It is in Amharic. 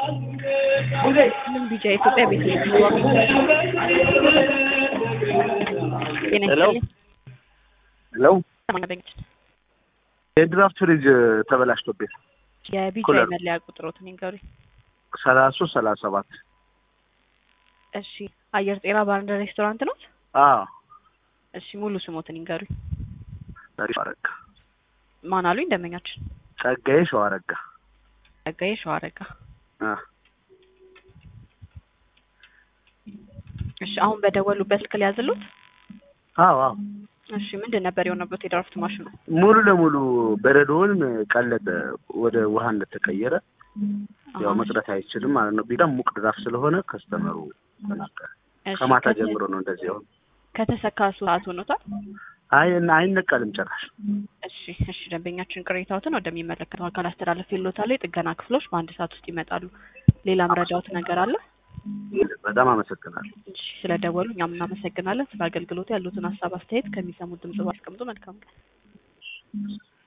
ምን ቢጃ ኢትዮጵያ ቤት ጤና ሄሎ ይስጥልኝ። ሄሎ ሰማንያ በእንግሊዝ የድራፍት ፍሪጅ ተበላሽቶብኝ የቢጃ ኩለር። መለያ ቁጥሮትን ይንገሩኝ። ሰላሳ ሶስት ሰላሳ ሰባት እሺ አየር ጤና ባርና ሬስቶራንት ነው? አዎ እሺ ሙሉ ስሞትን ይንገሩኝ። ጸጋዬ ሸዋረጋ ማን አሉኝ? ደንበኛችን ጸጋዬ ሸዋረጋ ጸጋዬ ሸዋረጋ። አ እሺ አሁን በደወሉበት ስልክ ሊያዝሉት? አዎ አዎ እሺ ምንድን ነበር የሆነበት የድራፍት ማሽኑ? ሙሉ ለሙሉ በረዶውን ቀለጠ ወደ ውሃ እንደተቀየረ ያው አሁን መቅረት አይችልም ማለት ነው። ቢዳም ሙቅ ድራፍት ስለሆነ ከስተመሩ ተናገረ። እሺ፣ ከማታ ከተ- ጀምሮ ነው እንደዚህ አሁን ከተሰካ ሰዓት ሆኖታል። አይ እና አይነቀልም ጭራሽ። እሺ እሺ ደንበኛችን ቅሬታዎትን ወደሚመለከተው አካል አስተላለፍ ይሎታል። የጥገና ክፍሎች በአንድ ሰዓት ውስጥ ይመጣሉ። ሌላ መረጃዎት ነገር አለ? በጣም አመሰግናለሁ። እሺ ስለደወሉ እኛም እናመሰግናለን። ስለ አገልግሎቱ ያሉትን ሀሳብ አስተያየት ከሚሰሙት ድምጽ ባስቀምጡ መልካም ቀን።